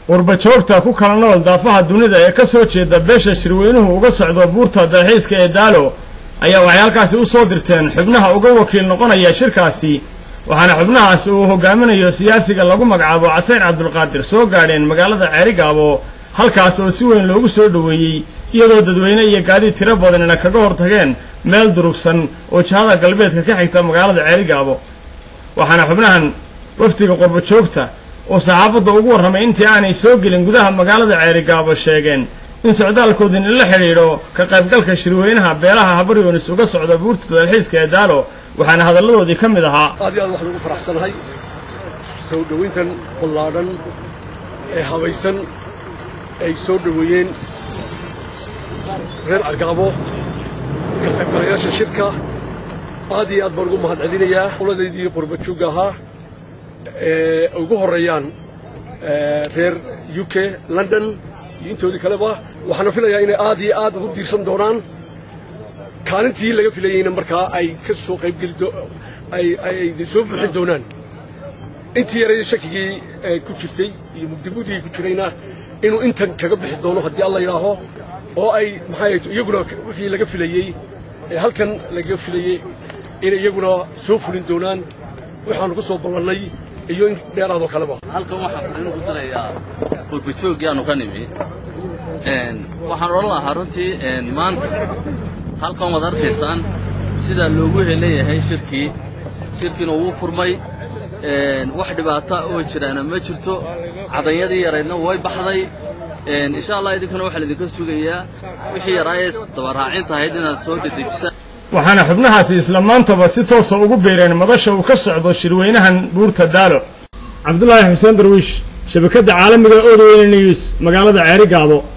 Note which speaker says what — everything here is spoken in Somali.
Speaker 1: qurbajoogta ku kala nool daafaha dunida ee ka soo jeeda beesha shirweynuhu uga socdo buurta dalxiiska ee daalo ayaa waxay halkaasi u soo dirteen xubnaha uga wakiil noqonaya shirkaasi waxaana xubnahaas uu hogaaminayo siyaasiga lagu magacaabo caseyr cabdulqaadir soo gaadheen magaalada ceerigaabo halkaas oo si weyn loogu soo dhoweeyey iyadoo dadweyne iyo gaadiid tiro badanina kaga hortageen meel durugsan oo jihada galbeedka ka xigta magaalada ceerigaabo waxaana xubnahan wafdiga qurbajoogta oo saxaafadda ugu warramay intii aanay soo gelin gudaha magaalada ceerigaabo sheegeen in socdaalkoodin la xidhiidho ka qaybgalka shirweynaha beelaha habaryoonis uga socda buurta dalxiiska ee daalo waxaana hadalladoodii ka mid ahaa
Speaker 2: aad iyo aad waxaan ugu faraxsanahay soo dhowayntan ballaadhan ee habaysan ay soo dhoweeyeen reer argaabo ka qaybgalayaasha shirka aad iyo aad baan ugu mahad celinayaa qoladaydii qurbajoogga ahaa ee ugu horreeyaan reer u k london iyo intoodii kaleba waxaana filayaa inay aad iyo aad ugu diirsan doonaan kaalintii laga filayeyna markaa ay ka soo qaybgeli ay soo buuxin doonaan intii yaray shakigii ku jirtay iyo mugdimugdigii ku jirayna inuu intan kaga bixi doono haddii alla yidhaaho oo ay maxay iyaguna wixii laga filayey ee halkan laga filayey inay iyaguna soo fulin doonaan waxaanu ku soo ballannay iyo in dheeraadoo kaleba
Speaker 3: halkan waxaan fariin ku dirayaa qurbajoogii aanu ka nimi waxaan odhan lahaa runtii maanta halkan waad arkaysaan sidaa loogu heleeyahay shirkii shirkiina wuu furmay wax dhibaata oo jiraana ma jirto cadanyadii yaraydna way baxday insha allah idinkana waxaa laidinka sugayaa wixii yaraayees dabaraacinta ahayd inaad soo dedejisaan
Speaker 1: waxaana xubnahaasi isla maantaba si toosa ugu beereen madasha uu ka socdo shirweynahan buurta daalo cabdulaahi xuseen darwiish shabakadda caalamiga odweyne news magaalada ceerigaabo